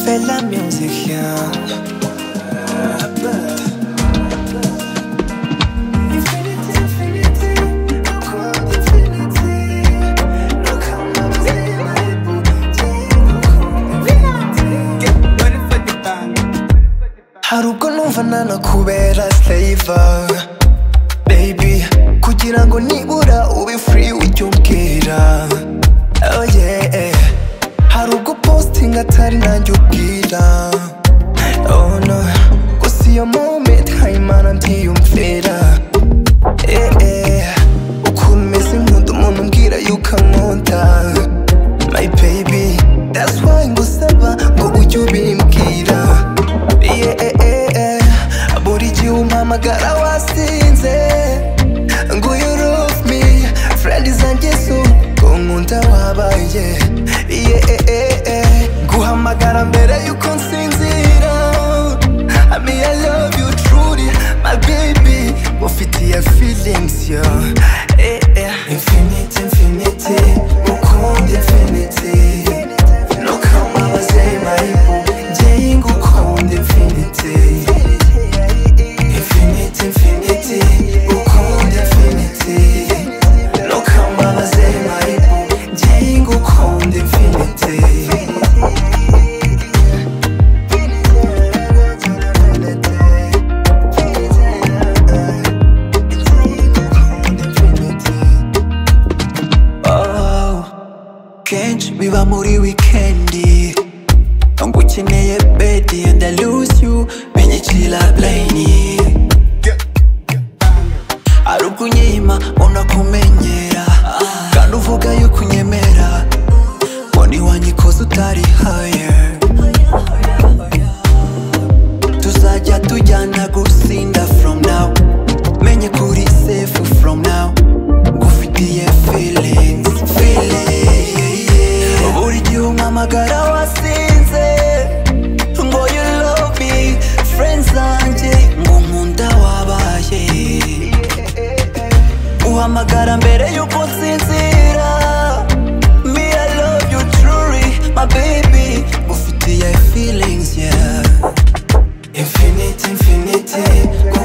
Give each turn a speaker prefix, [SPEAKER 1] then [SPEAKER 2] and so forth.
[SPEAKER 1] fed the music here. Infinity, infinity, no cold infinity. No come up to my people, no cold infinity. Get ready for the bang. haruko numva nanakubera saver baby kugira ngo nibura ube free ujya umbwira oh yeah hari ubwo posting atari nanjye ubwira oh no gusa iyo moment hayimana ntiyumvira eh eh ukuntu umeze nkunda umuntu umbwira yuko ankunda my baby that's why ngusaba ngo ujye ubimbwira yeah eh eh eh buri gihe umpamagara wasinze ngo you love me friend zanjye zo ngo nkunda wabaye yeah eh eh eh guhamagara mbere yuko nsinzira I mean I love you truly my baby ufitiye feelings yo eh eh infinity infinity ukunda infinity no kama bazeye mayibu ngiye ngukunda infinity Infinity, infinity, ukunda infinity Ntukambabaze mayibu ngiye ngukunda infinity Oh, kenshi biba muri wikendi ngukeneye bedi and I lose you binyicira blayini ari ukunyima unakumenyera kandi uvuga yuko unyemera mbona iwanyu ikoze utari haye tuzajya tujyana gusinda from now menye kuri safe from now ngufitiye feelings feelings buri gihe umpamagara wasinze ngo you love me friends zanjye ngo nkunda wabaye uhamagara mbere yuko nsinzira me I love you truly my baby ngufitiye feelings yeah Infinity, infinity, go